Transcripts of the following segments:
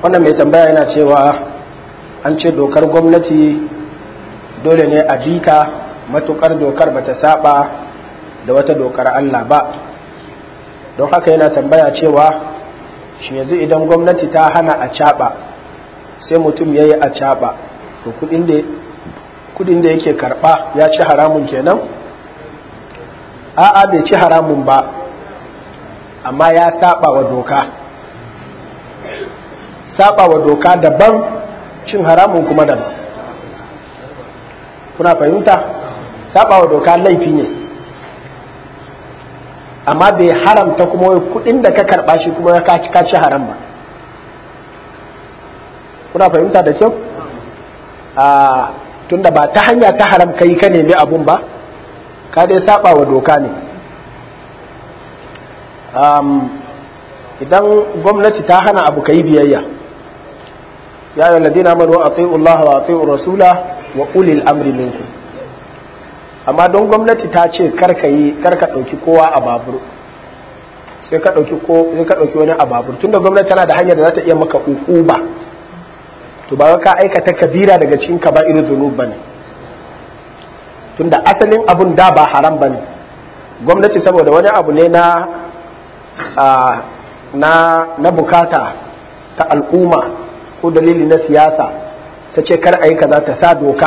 wannan mai tambaya yana cewa an ce dokar gwamnati dole ne a bika matukar dokar bata saba da wata dokar Allah ba don haka yana tambaya cewa shi yanzu idan gwamnati ta hana a caɓa sai mutum ya yi a caɓa to kudin da yake karɓa ya ci haramun kenan a'a bai ci haramun ba amma ya saba wa doka saba wa doka daban cin haramun kuma daban kuna fahimta saba wa doka laifi ne amma bai haramta kuma kudin da ka karba shi kuma ka ci haram ba kuna fahimta da kyau a tunda ba ta hanya ta haram kai ka nemi abun ba ka dai saba wa doka ne idan gwamnati ta hana abu ka yi biyayya ya yi ladina manu a Allah wa a rasula wa ulil amri minkum amma don gwamnati ta ce karka yi karka ɗauki kowa a babur sai ka ɗauki ko sai ka ɗauki wani a babur tunda gwamnati tana da hanyar da za ta iya maka ba to ba ka aikata kabira daga cikin ka ba irin zunub bane tunda asalin abun da ba haram bane gwamnati saboda wani abu ne na na na bukata ta al'umma ko dalili na siyasa ta ce kar a yi kaza ta sa doka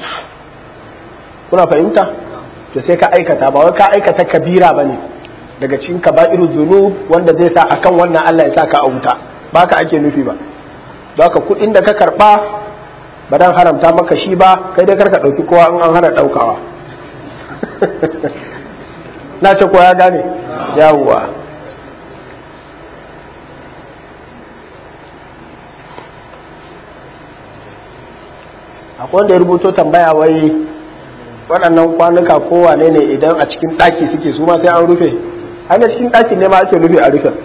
kuna fahimta to sai ka aikata ba wai ka aikata kabira bane daga cikin kaba'iru zunub wanda zai sa akan wannan Allah ya sa ka a wuta ba ka ake nufi ba don haka kuɗin da ka karɓa ba dan haramta maka shi ba kai dai karka ɗauki kowa in an hana ɗaukawa na ce ko ya gane yawwa akwai wanda ya rubuto tambaya wai waɗannan kwanuka kowane ne idan a cikin ɗaki suke su ma sai an rufe haka cikin ɗaki ne ma ake rufe a rufe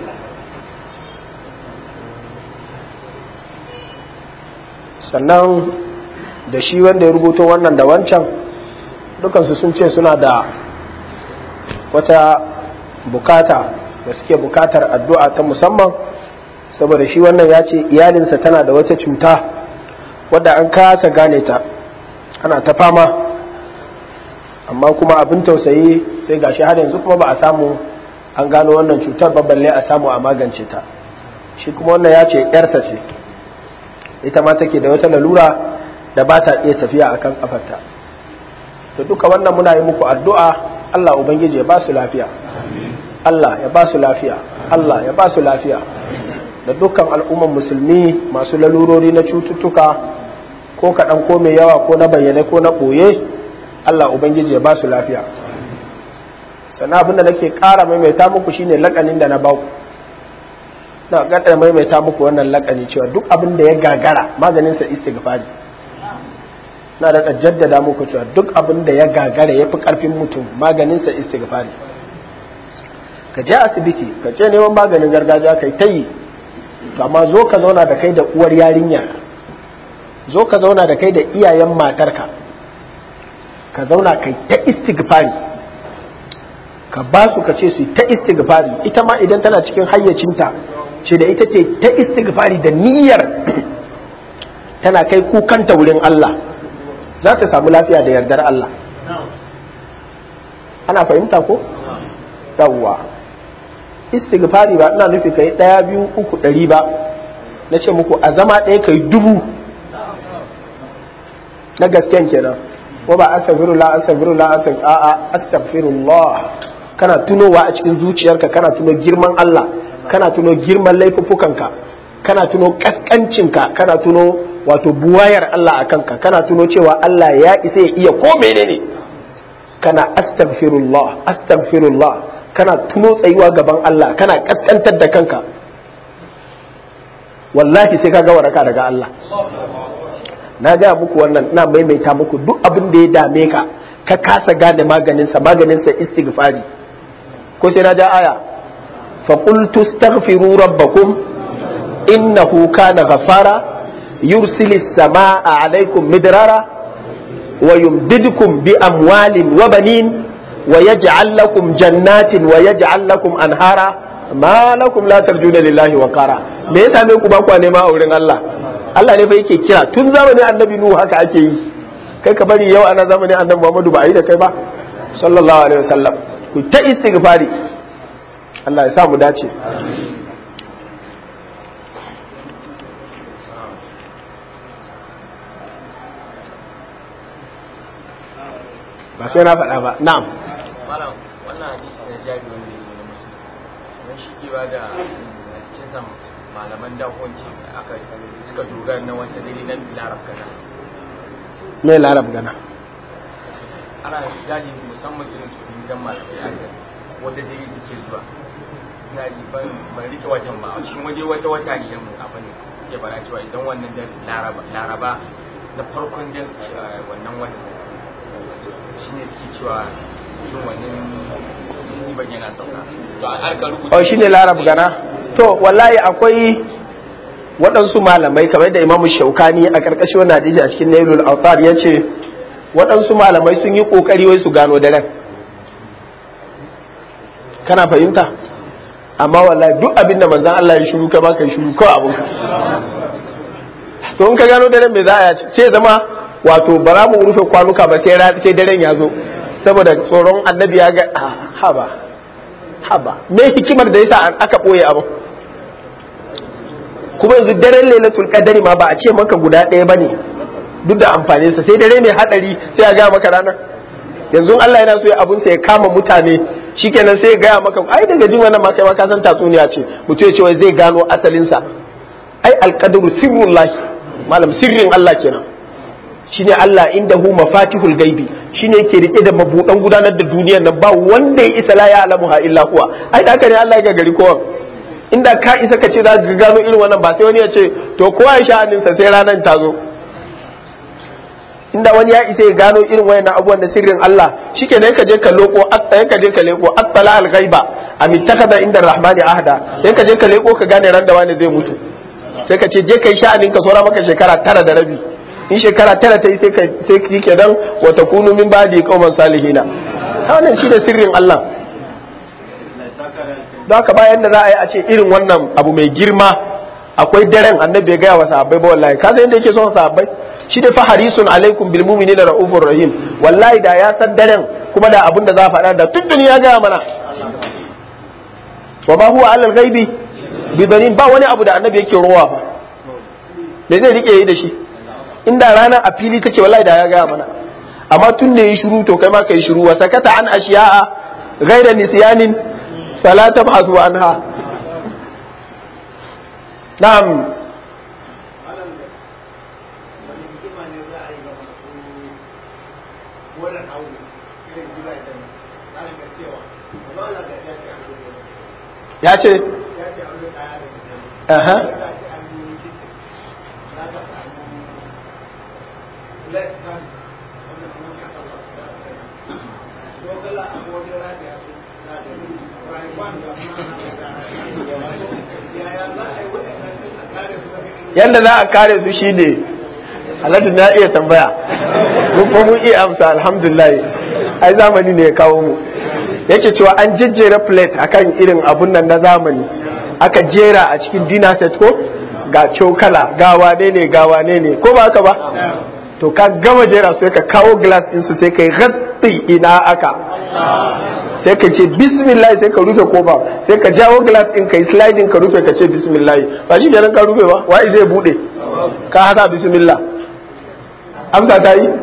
sannan da shi wanda ya rubuto wannan da wancan dukansu sun ce suna da wata bukata da suke bukatar addu'a ta musamman saboda shi wannan ya ce iyalinsa tana da wata cuta wadda an kasa gane ta ana ta fama amma kuma abin tausayi sai gashi har yanzu kuma ba a samu an gano wannan cutar ba balle a samu a magance ta shi kuma wannan ya ce yarsa ce ita ma take da wata lalura da ba ta iya tafiya akan kafarta to duka wannan muna yi muku addu'a Allah ubangiji ya ba su lafiya Allah ya ba su lafiya Allah ya ba su lafiya da dukkan al'umman musulmi masu lalurori na cututtuka ko kaɗan ko mai yawa ko na bayyane ko na ɓoye Allah Ubangiji ya ba su lafiya sannan abin da nake ƙara maimaita muku shine lakanin da na ba ku na gaɗa maimaita muku wannan lakani cewa duk abin da ya gagara maganinsa istighfari na da jaddada muku cewa duk abin da ya gagara ya fi ƙarfin mutum maganinsa istighfari ka je asibiti ka je neman maganin gargajiya kai ta yi to amma zo ka zauna da kai da uwar yarinya zo ka zauna da kai da iyayen matarka ka zauna kai ta istighfari ka ba su ka ce su ta istighfari ita ma idan tana cikin hayyacinta ce da ita ce ta istighfari da niyyar tana kai kukanta wurin Allah za ta samu lafiya da yardar Allah ana fahimta ko yawwa istighfari ba ina nufi kai ɗaya biyu uku ɗari ba na ce muku a zama ɗaya kai dubu na gasken kenan ko ba astaghfirullah astaghfirullah a'a astaghfirullah kana tunowa a cikin zuciyarka kana tuno girman Allah kana tuno girman laifuffukanka kana tuno kaskancinka kana tuno wato buwayar Allah a kanka kana tuno cewa Allah ya isa ya iya ko menene kana astaghfirullah astaghfirullah kana tuno tsayuwa gaban Allah kana kaskantar da kanka wallahi sai ka ga waraka daga Allah na gaya muku wannan ina maimaita muku duk abin da ya dame ka ka kasa gane maganinsa maganinsa istighfari ko sai na ja aya fa qultu astaghfiru rabbakum innahu kana ghafara yursilis samaa alaykum midrara wa yumdidukum bi amwalin wa banin wa yaj'al lakum jannatin wa yaj'al lakum anhara ma lakum la tarjuna lillahi wa qara me ya same ku ba ku nema a wurin Allah Allah ne fa yake kira tun zamanin annabi Nuhu haka ake yi kai ka bari yau ana zamanin annabi Muhammadu ba a yi da kai ba sallallahu alaihi wasallam ku ta istighfari Allah ya sa mu dace ba sai na faɗa ba na'am malam wannan hadisi na jabi wanda ya zo na musulmi don shi ke ba da kisan malaman dakonci aka suka dogara na wata dare na larab kana me larab gana ana gadi musamman irin su gidan malamai aka wata dare da ke zuwa ina ji ban ban rike wajen ba a cikin waje wata wata ne yan abin ke bara cewa idan wannan da laraba laraba na farkon da wannan wata shine suke cewa irin wannan musibar yana sauka to a harkar rubuta oh shine larab gana to wallahi akwai waɗansu malamai kamar da imamu shaukani a ƙarƙashin wani hadisi a cikin nailul autar ya ce waɗansu malamai sun yi ƙoƙari wai su gano daren kana fahimta amma wallahi duk abin da manzan Allah ya shiru kai ma kai shiru kawai abin ka to in ka gano daren me za a ce zama wato ba za mu rufe kwanuka ba sai ra- sai daren ya zo saboda tsoron annabi ya ga ah, haba haba me hikimar da yasa an- aka ɓoye abin kuma yanzu daren lailatul qadari ma ba a ce maka guda ɗaya bane duk da amfanin sa sai dare mai hadari sai ya ga maka ranar yanzu Allah yana so ya abun sa ya kama mutane shikenan sai ya gaya maka ai daga jin wannan ma kai ma ka san tatsuniya ce mutum ya ce wai zai gano asalin sa ai alqadru sirrullahi malam sirrin Allah kenan shine Allah indahu mafatihul gaibi shine yake rike da mabudan gudanar da duniyar nan ba wanda ya isa la ya alamuha illa huwa ai da haka ne Allah ya gari kowa inda ka isa ka ce za ka gano irin wannan ba sai wani ya ce to kowa ya sha'aninsa sai ranar ta zo inda wani ya isa ya gano irin wayannan abubuwan da sirrin Allah shike ne ka je ka loko atta ka je ka leko attala al ghaiba am ittakhadha inda rahmani ahda sai ka je ka leko ka gane ran da wani zai mutu sai ka ce je kai sha'anin ka sora maka shekara tara da rabi in shekara tara ta yi sai ka sai kike dan wa takunu min ba'di qauman salihina ta wannan shi da sirrin Allah don haka bayan da za a yi a ce irin wannan abu mai girma akwai daren annabi ya gaya wa sahabbai ba wallahi ka san yadda yake son sahabbai shi da faharisun alaikum bil mu'minina raufur rahim wallahi da ya san daren kuma da abin da za a faɗa da tuntuni ya gaya mana wa ma huwa alal ghaibi bi dhanin ba wani abu da annabi yake rowa fa me zai rike yi da shi inda rana a fili take wallahi da ya gaya mana amma tun da yi shiru to kai ma kai shiru wa sakata an ashiya'a ghaira nisyanin fala tabhasu anha na'am ya ce aha yadda za a kare su shi ne halatta na iya tambaya mun kuma mun iya amsa alhamdulillah ai zamani ne ya kawo mu yake cewa an jejjera plate akan irin abun nan na zamani aka jera a cikin dinner set ko ga cokala ga wane ne ga wane ne ko ba haka ba to ka gama jera sai ka kawo glass din su sai kai gatti ina aka sai ka ce bismillah sai ka rufe kofa sai ka jawo glass din kai sliding ka rufe ka ce bismillah ba shi kenan ka rufe ba wai zai bude ka hada bismillah amsa ta yi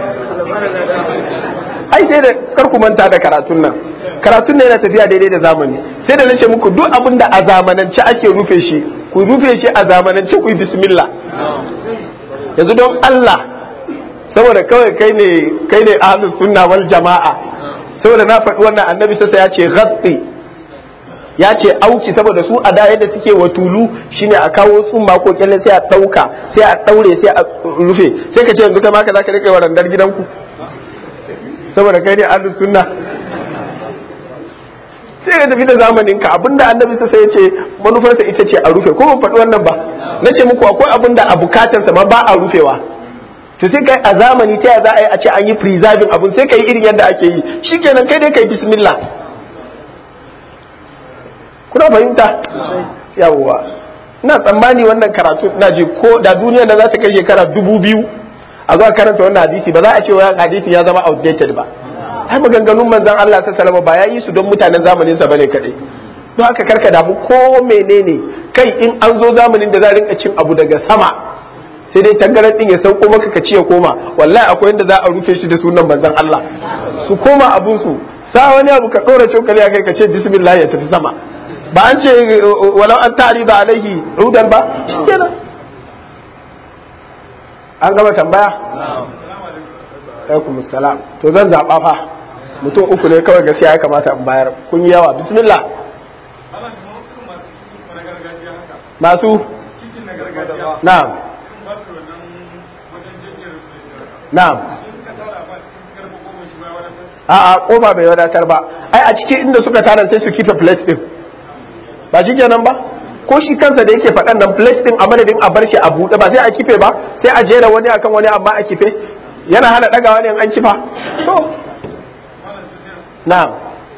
ai sai da kar ku manta da karatun nan karatun nan yana tafiya daidai da zamani sai da nace muku duk abin da a zamanance ake rufe shi ku rufe shi a zamanance ku yi bismillah yanzu don Allah saboda kawai kai ne kai ne ahlus sunna wal jama'a saboda na faɗi wannan annabi sassa ya ce ghatti ya ce auki saboda su a da yadda suke wa tulu shine a kawo tsumma ko kyalle sai a ɗauka sai a ɗaure sai a rufe sai ka ce yanzu kai ma ka zaka rike wa randar gidanku saboda kai ne ahlus sunna sai ka tafi da zamanin ka abinda annabi sassa ya ce manufarsa ita ce a rufe ko ban faɗi wannan ba na ce muku akwai abinda a bukatarsa ma ba a rufewa to sai kai a zamani ta za a yi a ce an yi preserving abun sai kai irin yadda ake yi shikenan kai dai kai bismillah kuna fahimta yawwa ina tsammani wannan karatu ina ji ko da duniya da za ta kai shekara dubu biyu a zuwa karanta wannan hadisi ba za a ce wa hadisi ya zama outdated ba ai maganganun manzon Allah ta salama ba ya yi su don mutanen zamanin sa bane kadai don haka karka damu ko menene kai in an zo zamanin da za a rinka cin abu daga sama sai dai tangaran din ya sauko maka ka ci ya koma wallahi akwai inda za a rufe shi da sunan manzon Allah su koma abun su sa wani abu ka dora cokali a kai ka ce bismillah ya tafi sama ba an ce walau an tari da alaihi rudan ba shikenan an gama tambaya alaikum salam to zan zaba fa mutum uku ne kawai gaskiya ya kamata in bayar kun yi yawa bismillah masu na'am na'am a'a kofa bai wadatar ba ai a cikin inda suka tara sai su kife plate din ba shi kenan ba ko shi kansa da yake faɗan nan plate din a madadin a bar shi a buɗe ba sai a kife ba sai a jera wani akan wani amma a kife yana hana ɗagawa ne an kifa to na'am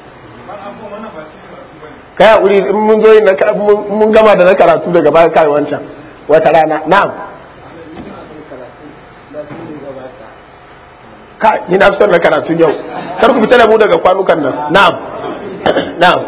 kai hakuri in mun zo yin mun gama da na karatu daga baya kai wancan wata rana na'am ka ni na son na karatu yau kar ku fita da mu daga kwanukan nan na'am na'am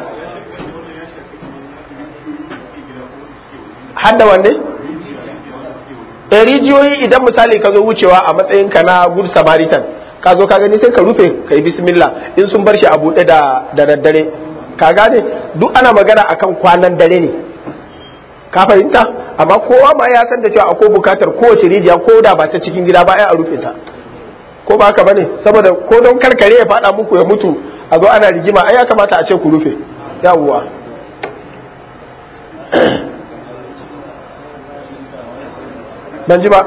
hadda wanne eh rijiyoyi idan misali ka zo wucewa a matsayin ka na good samaritan ka zo ka gani sai ka rufe ka yi bismillah in sun bar shi a buɗe da da daddare ka gane duk ana magana akan kwanan dare ne ka fahimta amma kowa ma ya san da cewa akwai bukatar kowace rijiya ko da ba ta cikin gida ba a rufe ta ko ba haka bane saboda ko don karkare ya faɗa muku ya mutu a zo ana rigima ai ya kamata a ce ku rufe yawwa ban ji ba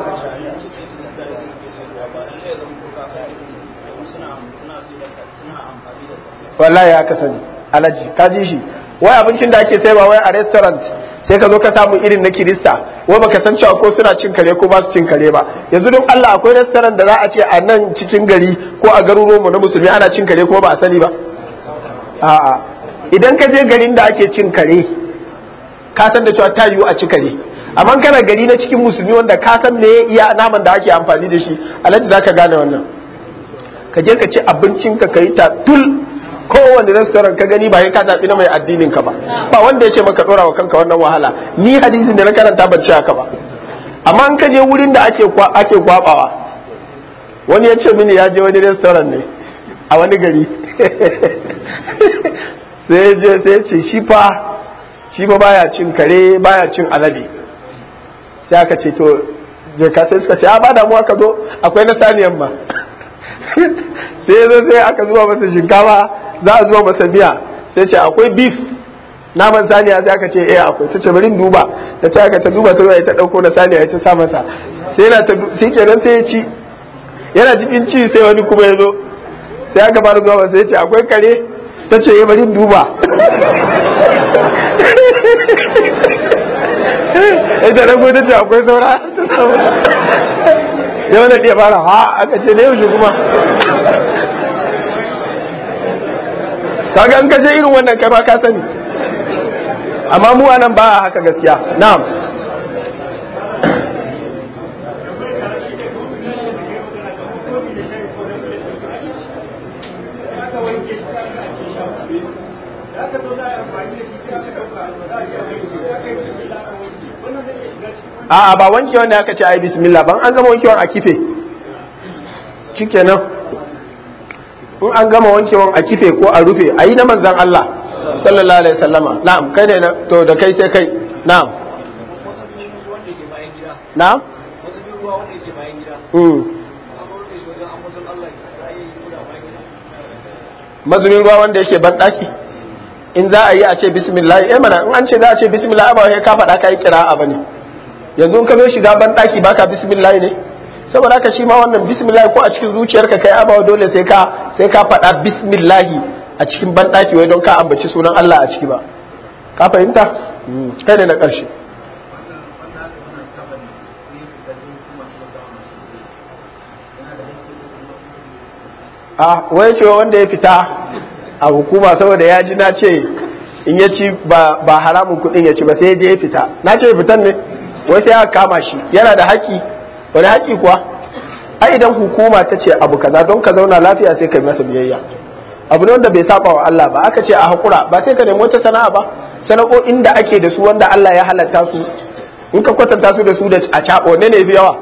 wallahi ya kasance alaji ka ji shi wai abincin da ake sayarwa wai a restaurant sai ka zo ka samu irin na kirista wai baka san cewa ko suna cin kare ko ba su cin kare ba yanzu don Allah akwai restaurant da za a ce a nan cikin gari ko a garuruwanmu na musulmi ana cin kare kuma ba a sani ba a'a idan ka je garin da ake cin kare ka san da cewa ta yiwu a ci kare amma kana gari na cikin musulmi wanda ka san me iya naman da ake amfani da shi alhaji zaka gane wannan ka je ka ci abincin ka kai ta tul kowane restaurant ka gani ba ya ka zaɓi na mai addinin ka ba ba wanda ya ce maka ɗora wa kanka wannan wahala ni hadisin da na karanta ban ci haka ba amma in ka je wurin da ake ake kwabawa wani ya ce mini ya je wani restaurant ne a wani gari sai je sai ce shi fa shi fa baya cin kare baya cin alade sai aka ce to je ka sai suka ce a ba damuwa ka zo akwai na saniyan ma sai ya zo sai aka zuba masa shinkafa za a zuba masa miya sai ce akwai beef naman saniya sai aka ce eh akwai ta ce bari duba da ta aka ta duba ta ta dauko na saniya ta sa masa sai yana ta sai kenan sai ya ci yana cikin ci sai wani kuma ya zo sai aka fara zuwa sai ya ce akwai kare ta ce eh bari duba ita rago ta ce akwai saura ta samu yau na ɗaya fara ha aka ce na yaushe kuma kaga an kaje irin wannan kai ma ka sani amma mu anan ba haka gaskiya na'am a'a ba wanke wanda aka ce ai bismillah ban an gama wankewan a kife shikenan in an gama wankewan a kife ko a rufe a yi na manzan Allah sallallahu alaihi wasallama na'am kai ne to da kai sai kai na'am na'am mazumin ruwa wanda yake ban daki in za a yi a ce bismillah eh mana in an ce za a ce bismillah ba sai ka faɗa kai kira'a bane yanzu in ka zo shiga ban daki baka bismillah ne saboda haka shi ma wannan bismillah ko a cikin zuciyarka kai abawa dole sai ka sai ka faɗa bismillah a cikin ban daki wai don ka ambaci sunan Allah a ciki ba ka fahimta kai ne na ƙarshe a wai cewa wanda ya fita a hukuma saboda ya ji na ce in ya ci ba haramun kuɗin ya ci ba sai ya je ya fita na ce fitan ne wai sai aka kama shi yana da haƙƙi wani haƙƙi kuwa a idan hukuma ta ce abu kaza don ka zauna lafiya sai ka yi masa biyayya abu ne wanda bai saba wa Allah ba aka ce a hakura ba sai ka nemi wata sana'a ba sana'o'in da ake da su wanda Allah ya halatta su in ka kwatanta su da su da a caɓo ne ne fi yawa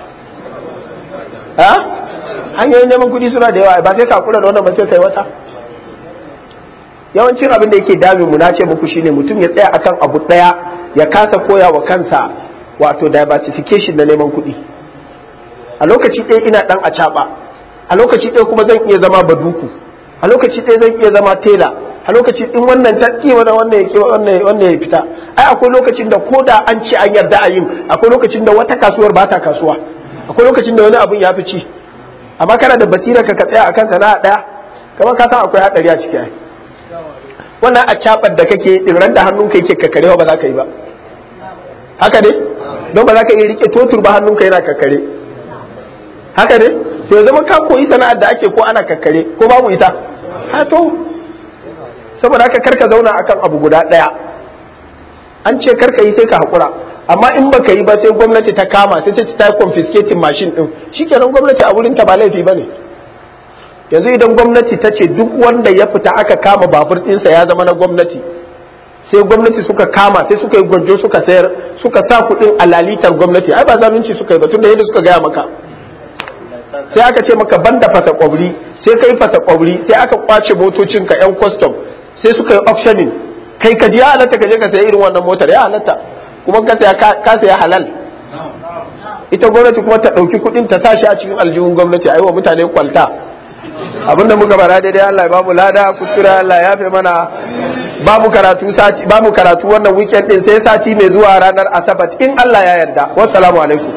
ha hanyoyin neman kuɗi suna da yawa ba sai ka hakura da wannan ba sai kai wata yawancin abin da yake dame mu na ce muku shine mutum ya tsaya akan abu ɗaya ya kasa koya wa kansa wato diversification na neman kuɗi a lokaci ɗaya ina ɗan a caɓa a lokaci ɗaya kuma zan iya zama baduku a lokaci ɗaya zan iya zama tela a lokaci in wannan ta ƙi wani wannan ya wannan wannan ya fita ai akwai lokacin da ko da an ci an yarda a yin akwai lokacin da wata kasuwar ba ta kasuwa akwai lokacin da wani abun ya fi ci amma kana da basira ka ka tsaya akan sana'a ɗaya kamar ka san akwai haɗari a ciki ai wannan a caɓar da kake din ran da hannunka yake kakkarewa ba za ka yi ba haka ne don ba za ka iya rike totur ba hannunka yana kakkare haka ne to ya zama ka koyi sana'ar da ake ko ana kakkare ko babu ita ha to saboda haka karka zauna akan abu guda ɗaya an ce karka yi sai ka haƙura amma in baka yi ba sai gwamnati ta kama sai ta ta confiscating mashin din shikenan gwamnati a wurin ta ba laifi bane yanzu idan gwamnati ta ce duk wanda ya fita aka kama babur ɗinsa ya zama na gwamnati sai gwamnati suka kama sai suka yi gwanjo suka sayar suka sa kuɗin a lalitar gwamnati ai ba zalunci suka yi ba tunda yadda suka gaya maka sai aka ce maka banda fasa kwabri sai kai fasa kwabri sai aka kwace motocin ka yan custom sai suka yi optioning kai ka ji ya halatta ka je ka sayi irin wannan motar ya halatta kuma ka saya ka saya halal ita gwamnati kuma ta ɗauki kuɗin ta tashi a cikin aljihun gwamnati a yi wa mutane kwalta abinda muka bara daidai Allah ya bamu lada kuskure Allah ya fi mana babu karatu sati babu karatu wannan weekend din sai sati mai zuwa ranar asabar in Allah ya yarda wassalamu alaikum